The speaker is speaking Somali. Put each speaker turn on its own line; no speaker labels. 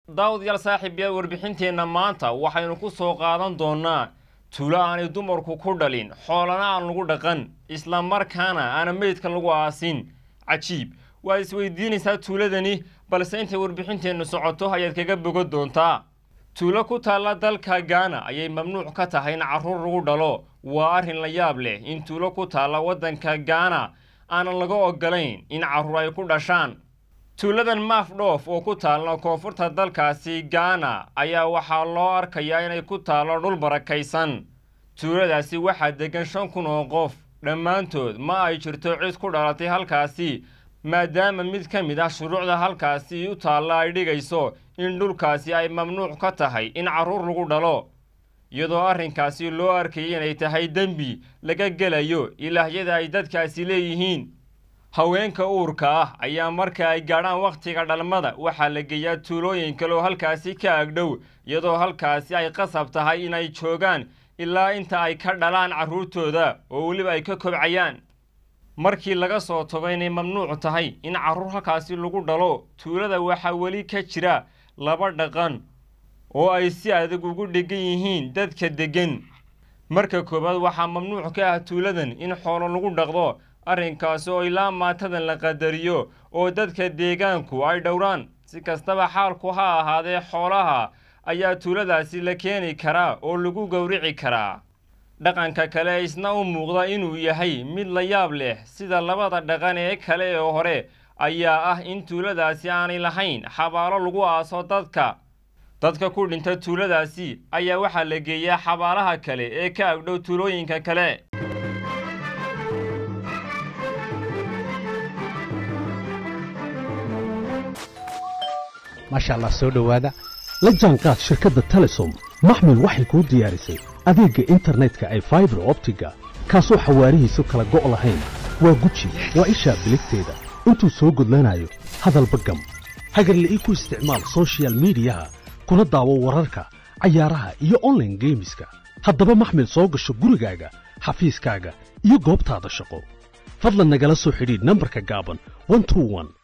daawadayaal saaxiibyaal warbixinteenna maanta waxaynu ku soo qaadan doonnaa tuulo aanay dumarku ku dhalin xoolana aan lagu dhaqan isla markaana aana meydka lagu aasin cajiib waa isweydiinaysaa tuuladani balse intay warbixinteennu socoto ayaad kaga bogo doontaa tuulo ku taalla dalka gaana ayay mamnuuc ka tahay in carruur lagu dhalo waa arrin la yaab leh in tuulo ku taalla waddanka gaana aanan laga ogolayn in carruur ay ku dhashaan tuuladan maafdhoof oo ku taalla koonfurta dalkaasi gaana ayaa waxaa loo arkayaa inay ku taallo dhul barakaysan tuuladaasi waxaa deggan shan kun oo qof dhammaantood ma ay jirto cid ku dhalatay halkaasi maadaama mid ka mid ah shuruucda halkaasi u taalla ay dhigayso in dhulkaasi ay mamnuuc ka tahay in carruur lagu dhalo iyadoo arrinkaasi loo arkayay inay tahay dembi laga gelayo ilaahyada ay dadkaasi leeyihiin haweenka uurka ah ayaa marka ay gaadhaan wakhtiga dhalmada waxaa la geeyaa tuulooyin kale oo halkaasi ka agdhow iyadoo halkaasi ay qasab tahay inay joogaan ilaa inta ay ka dhalaan carruurtooda oo weliba ay ka kobcayaan markii laga soo tago inay mamnuuc tahay in carruur halkaasi lagu dhalo tuulada waxaa weli ka jira laba dhaqan oo ay si adag ugu dhegan yihiin dadka deggan marka koowaad waxaa mamnuuc ka ah tuuladan in xoolo lagu dhaqdo arrinkaasi oo ilaa maatadan la qadariyo oo dadka deegaanku ay dhowraan si kastaba xaalku ha ahaadee xoolaha ayaa tuuladaasi la keeni karaa oo lagu gowrici karaa dhaqanka kale isna u muuqda inuu yahay mid la yaab leh sida labada dhaqan ee kale ee hore ayaa ah in tuuladaasi aanay lahayn xabaalo lagu aaso dadka dadka ku dhinta tuuladaasi ayaa waxaa la geeyaa xabaalaha kale ee ka agdhow tuulooyinka kale
maasha allah soo dhowaada la jaanqaad shirkadda telesom maxmil waxay kuu diyaarisay adeegga internetka ay faibar optiga kaasoo xawaarihiisu kala go' lahayn waa guji waa ishaa biligteeda intuu soo gudlanayo hadalba gam hagarla'ii ku isticmaal sochial midiyaha kuna daawo wararka cayaaraha iyo onlaine geemiska haddaba maxmil soo gasho gurigaaga xafiiskaaga iyo goobtaada shaqo fadlan nagala soo xidhiidh nambarka gaaban